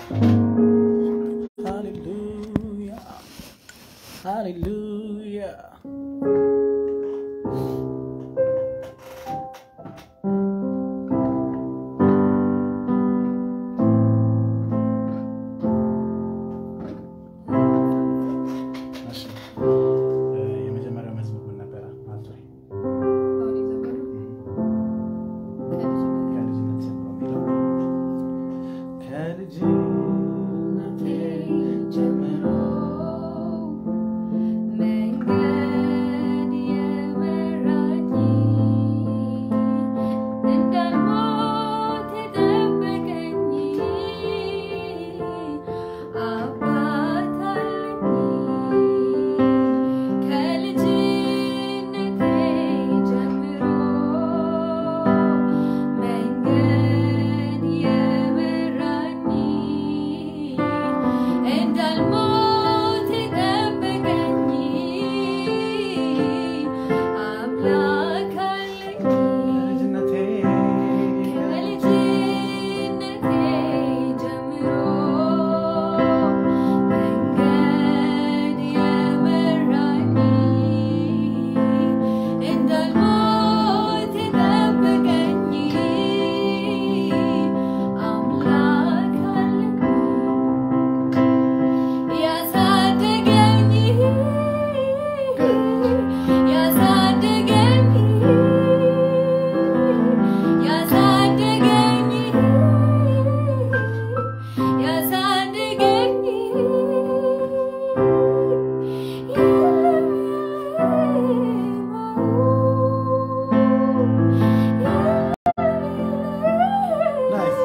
ሃሌሉያ ሃሌሉያ እሺ እ የመጀመሪያው መዝሙር ምን ነበረ? ማለት ወይ ከልጅነት ጀምሮ የሚለው ከልጅነቴ ጀምሮ መንገድ የመራኝ እንዳልሞት የጠበቀኝ አባት አለኝ ከልጅነቴ ጀምሮ መንገድ የመራኝ እንዳልሞት የጠበቀኝ አምላክ አለኝ ከልጅነቴ ከልጅነቴ ጀምሮ መንገድ የመራኝ እንዳልሞት የጠበቀኝ አምላክ አለኝ ያሳደገኝ ያሳደገኝ ያሳደገኝ ያሳደገኝ ናይስ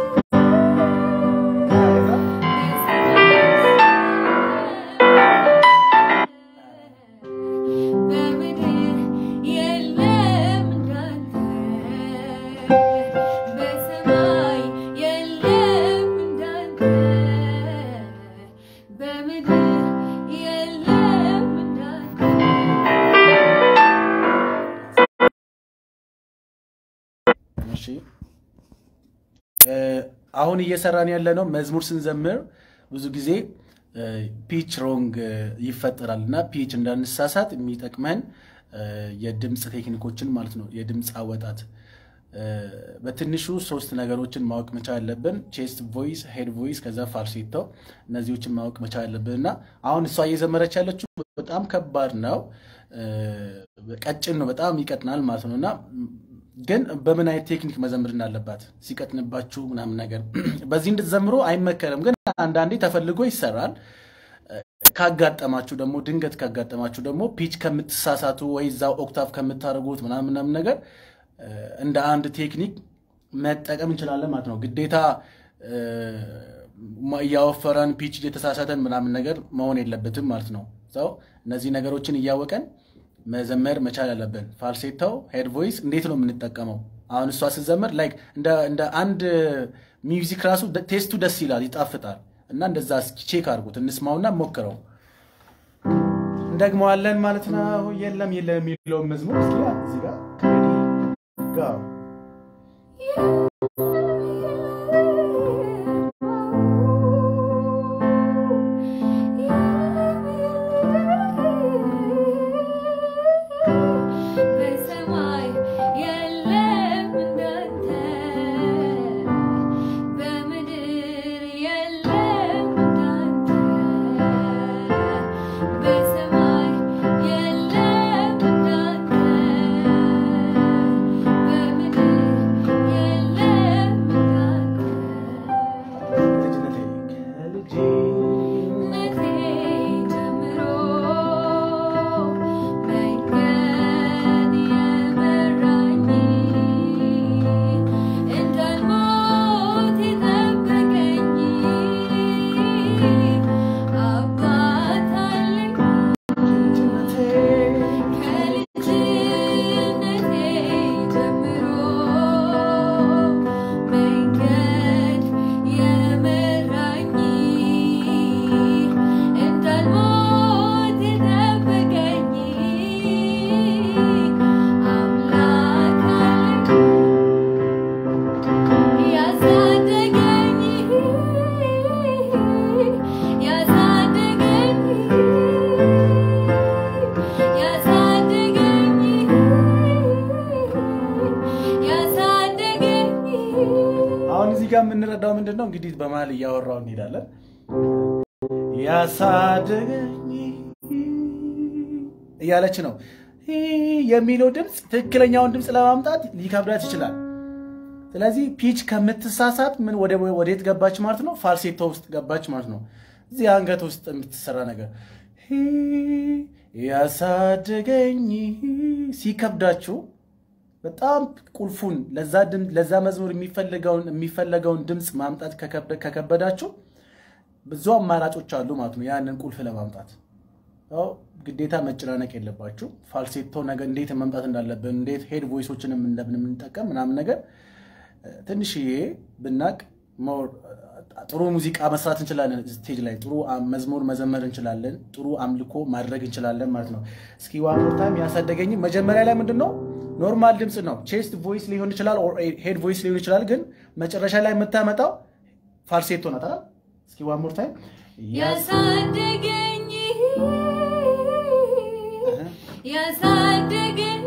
በምድር የለም እንዳንተ በሰማይ የለም እንዳንተ በምድር የለም እንዳንተ እሺ እ አሁን እየሰራን ያለ ነው መዝሙር ስንዘምር ብዙ ጊዜ ፒች ሮንግ ይፈጠራል እና ፒች እንዳንሳሳት የሚጠቅመን እ የድምፅ ቴክኒኮችን ማለት ነው የድምፅ አወጣት እ በትንሹ ሶስት ነገሮችን ማወቅ መቻል አለብን ቼስት ቮይስ ሄድ ቮይስ ከዛ ፋልሴቶ እነዚዎችን ማወቅ መቻል አለብን እና አሁን እሷ እየዘመረች ያለችው በጣም ከባድ ነው እ ቀጭን ነው በጣም ይቀጥናል ማለት ነው እና ግን በምን አይነት ቴክኒክ መዘምር እንዳለባት ሲቀጥንባችሁ ምናምን ነገር በዚህ እንድትዘምሩ አይመከርም። ግን አንዳንዴ ተፈልጎ ይሰራል። ካጋጠማችሁ ደግሞ ድንገት ካጋጠማችሁ ደግሞ ፒች ከምትሳሳቱ ወይ እዛው ኦክታቭ ከምታደርጉት ምናምን ምናምን ነገር እ እንደ አንድ ቴክኒክ መጠቀም እንችላለን ማለት ነው። ግዴታ እ እያወፈረን ፒች እየተሳሳተን ምናምን ነገር መሆን የለበትም ማለት ነው። ሰው እነዚህ ነገሮችን እያወቀን መዘመር መቻል አለብን። ፋልሴታው ሄድ ቮይስ እንዴት ነው የምንጠቀመው? አሁን እሷ ስትዘምር ላይክ እንደ አንድ ሚውዚክ ራሱ ቴስቱ ደስ ይላል፣ ይጣፍጣል። እና እንደዛ እስኪ ቼክ አድርጉት፣ እንስማውና ሞክረው እንደግመዋለን ማለት ነው። የለም የለም የሚለውን መዝሙር እስኪ እዚህ ጋር ጋር በሰማይ የለም እንዳንተ በምድር የለም እንዳንተ በሰማይ የለም እንዳንተ በምድር የለም እንዳንተ ምንድን ነው እንግዲህ በመሀል እያወራው እንሄዳለን። ያሳደገኝ እያለች ነው የሚለው ድምፅ ትክክለኛውን ድምፅ ለማምጣት ሊከብዳት ይችላል። ስለዚህ ፒች ከምትሳሳት ምን ወደ ወዴት ገባች ማለት ነው? ፋልሴቶ ውስጥ ገባች ማለት ነው። እዚህ አንገት ውስጥ የምትሰራ ነገር ያሳደገኝ ሲከብዳችሁ በጣም ቁልፉን ለዛ መዝሙር የሚፈለገውን ድምፅ ማምጣት ከከበዳችሁ ብዙ አማራጮች አሉ ማለት ነው። ያንን ቁልፍ ለማምጣት ያው ግዴታ መጨናነቅ የለባችሁ። ፋልሴቶ ነገር እንዴት መምጣት እንዳለብን እንዴት ሄድ ቮይሶችን እንደምንጠቀም ምናምን ነገር ትንሽዬ ብናቅ ጥሩ ሙዚቃ መስራት እንችላለን። ስቴጅ ላይ ጥሩ መዝሙር መዘመር እንችላለን። ጥሩ አምልኮ ማድረግ እንችላለን ማለት ነው። እስኪ ዋን ሞር ታይም ያሳደገኝ መጀመሪያ ላይ ምንድን ነው ኖርማል ድምፅ ነው። ቼስት ቮይስ ሊሆን ይችላል፣ ሄድ ቮይስ ሊሆን ይችላል። ግን መጨረሻ ላይ የምታመጣው ፋልሴቶ ናት። እስኪ ዋን ሞር ታይም ያሳደገኝ ያሳደገኝ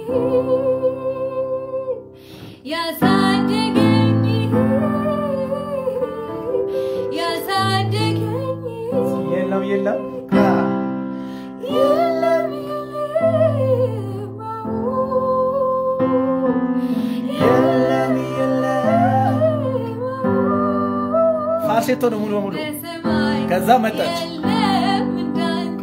ያሳደገኝ ያሳደገኝ የለም የለም የለም የለም የለም ፋልሴቶ ነው ሙሉ በሙሉ በሰማይ ከዛ መጣች። የለም እንዳንተ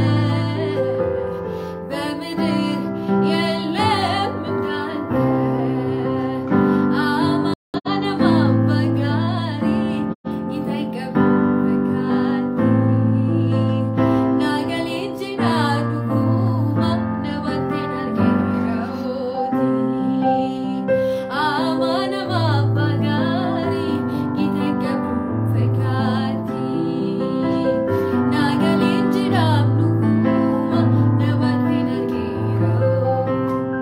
በምድር የለም እንዳንተ አማን ማባጋሪ ይተቀቡ ፈካቲ ናገሌጅ ናዱጉማ ነባቴን አልጌራዎቲ አማን ማባጋሪ ይተቀቡ ፈካቲ ናገሌጅ ናዱጉማ ነባቴን አልጌራዎቲ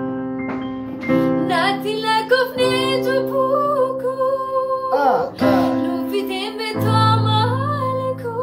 Nati la cofne tu puku Lufitin beto malako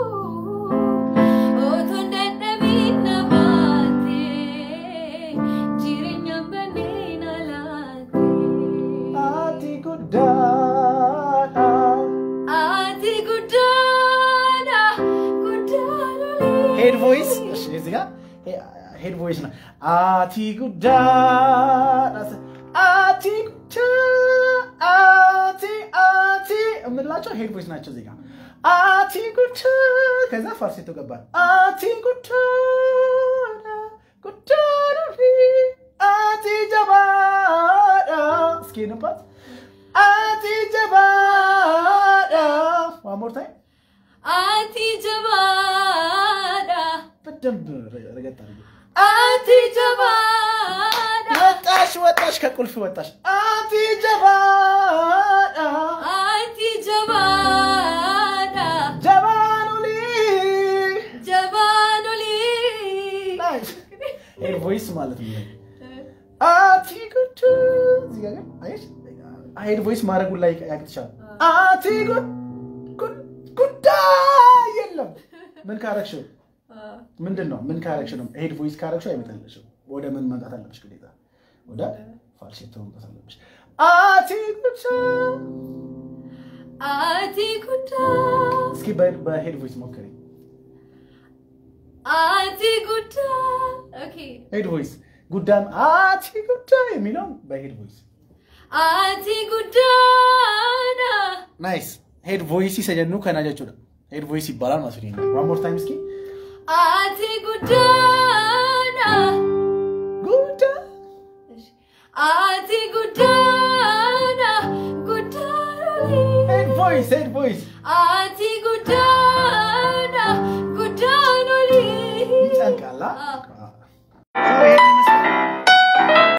Oto ndanda bina bate Jirinya banina late Ati guddaadha Ati gudana gudana ሄድ ቮይስ እዚህ ጋር ሄድ ቮይስ ነው። አቲ ጉዳይ አቲ ጉዳ አቲ አቲ የምንላቸው ሄድ ቮይስ ናቸው። እዚህ ጋር አቲ ጉዳ ከዛ ፋልሴቶ ገባል። አቲ ጉዳ ጉዳ አቲ ጀባዳ እስኪ ንባት አቲ ጀባዳ ዋን ሞር ታይም Ati jabada በደንብ ረገጥ አድርጌ Ati jabada ወጣሽ ወጣሽ ከቁልፍ ወጣሽ አቲ ጀባዳ Ati jabada ጀባኑሊ Jabanoli ሄድ ቮይስ ማለት ነው። አቲ ጉድ እዚህ ጋር ግን አየሽ ሄድ ቮይስ ማድረጉን ላይ ያቅትሻል። አቲ ጉድ ጉድ ጉዳይ የለም። ምን ካረግሽው ምንድን ነው? ምን ካረግሽ ነው? ሄድ ቮይስ ካረግሽው አይመጣልሽም። ወደ ምን መምጣት አለብሽ? ግዴታ ወደ ፋልሴቶ መምጣት አለብሽ። አቲ ጉድ Ati guda እስኪ በ- በሄድ ቮይስ ሞክሪ። Ati guda Okay ሄድ ቮይስ ጉዳም አቲ ጉዳይ የሚለውን በሄድ ቮይስ Ati gudana ናይስ ሄድ ቮይስ ይሰጀኑ ከና ጀchuudha ሄድ ቮይስ ይባላል ማለት ነው ዋን ሞር ታይም እስኪ Ati gudana ጉዳ Ati gudana gudana ሄድ ቮይስ ሄድ ቮይስ Ati gudana